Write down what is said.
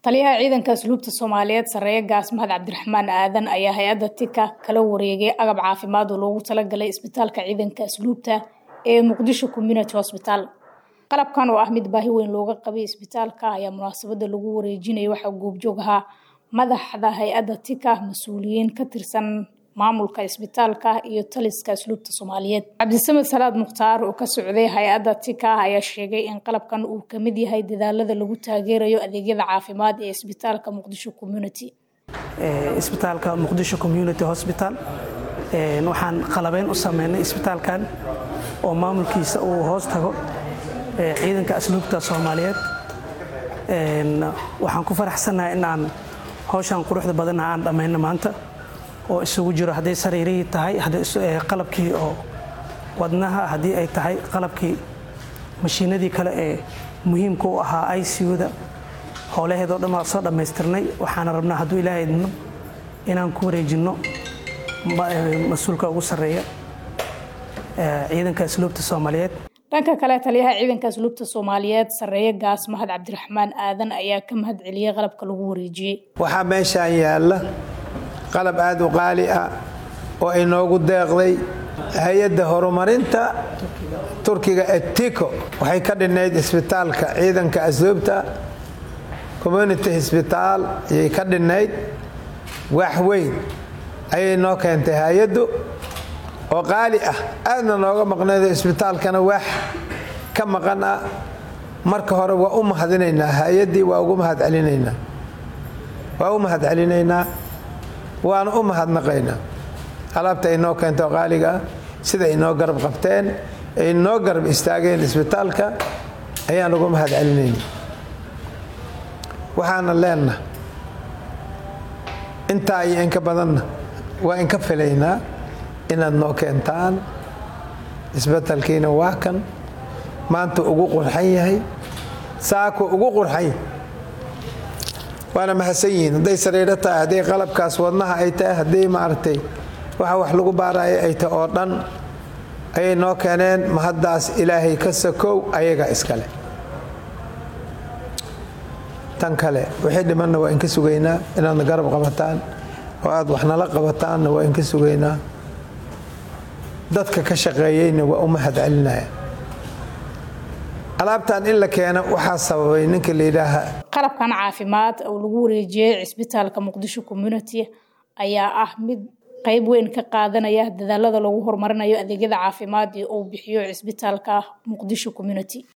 taliyaha ciidanka asluubta soomaaliyeed sareeye gaas mahad cabdiraxmaan aadan ayaa hay-adda tika kala wareegay agab caafimaad oo loogu talagalay isbitaalka ciidanka asluubta ee muqdisho community hosbital qalabkan oo ah mid baahi weyn looga qabay isbitaalka ayaa munaasabada lagu wareejinaya waxaa goobjoog ahaa madaxda hay-adda tika mas-uuliyiin ka tirsan maamulka isbitaalka iyo taliska asluubta soomaaliyeed cabdisamed salaad mukhtaar oo ka socday hay-adda tika ayaa sheegay in qalabkan uu kamid yahay dadaalada lagu taageerayo adeegyada caafimaad ee isbitaalka muqdisho community isbitaalka muqdisho community hosbital waxaan qalabeyn u sameynay isbitaalkan oo maamulkiisa uu hoos tago ciidanka asluubta soomaaliyeed waxaan ku faraxsannahay inaan hawshan quruxda badanna aan dhammayno maanta oo isugu jiro hadday sariirihii tahay qalabkii oo wadnaha haddii ay tahay qalabkii mashiinadii kale ee muhiimka u ahaa icuda howlaheedoo dhan waa soo dhammaystirnay waxaana rabnaa hadduu ilaahay idno inaan ku wareejinno mas-uulka ugu sarreeya ciidanka asluubta soomaaliyeed dhanka kale taliyaha ciidanka asluubta soomaaliyeed sareeye gaas mahad cabdiraxmaan aadan ayaa ka mahad celiyey qalabka lagu wareejiyey waxaa meeshaan yaalla qalab aad u qaali ah oo inoogu deeqday hay-adda horumarinta turkiga etiko waxay ka dhinnayd isbitaalka ciidanka asluubta community hosbitaal ayay ka dhinnayd wax weyn ayay noo keentay hay-addu oo qaali ah aadna nooga maqnaydo isbitaalkana wax ka maqan ah marka hore waa u mahadinaynaa hay-addii waa ugu mahadcelinaynaa waa u mahadcelinaynaa waana u mahadnaqaynaa alaabta ay noo keento qaaliga ah sida ay noo garab qabteen ay noo garab istaageen isbitaalka ayaan ugu mahadcelinayna waxaana leenaha intaa iyo inka badanna waa inka filaynaa inaad noo keentaan isbetelkiina waa kan maanta ugu qurxan yahay saako ugu qurxan yahay waana mahadsan yihiin hadday sariiro tahay hadday qalabkaas wadnaha ay tahay hadday maaragtay waxa wax lagu baaraayo ay tahay oo dhan ayay noo keeneen mahaddaas ilaahay ka sakow ayaga iskale tan kale wixii dhimanna waa inka sugaynaa inaadna garab qabataan oo aad wax nala qabataanna waa inka sugaynaa dadka ka shaqeeyeyna waa u mahad celinaya alaabtan in la keeno waxaa sababay ninka layidhaaha qalabkan caafimaad oo lagu wareejiyey cisbitaalka muqdisho community ayaa ah mid qeyb weyn ka qaadanaya dadaalada lagu horumarinayo adeegyada caafimaad ee uu bixiyo cisbitaalka muqdisho community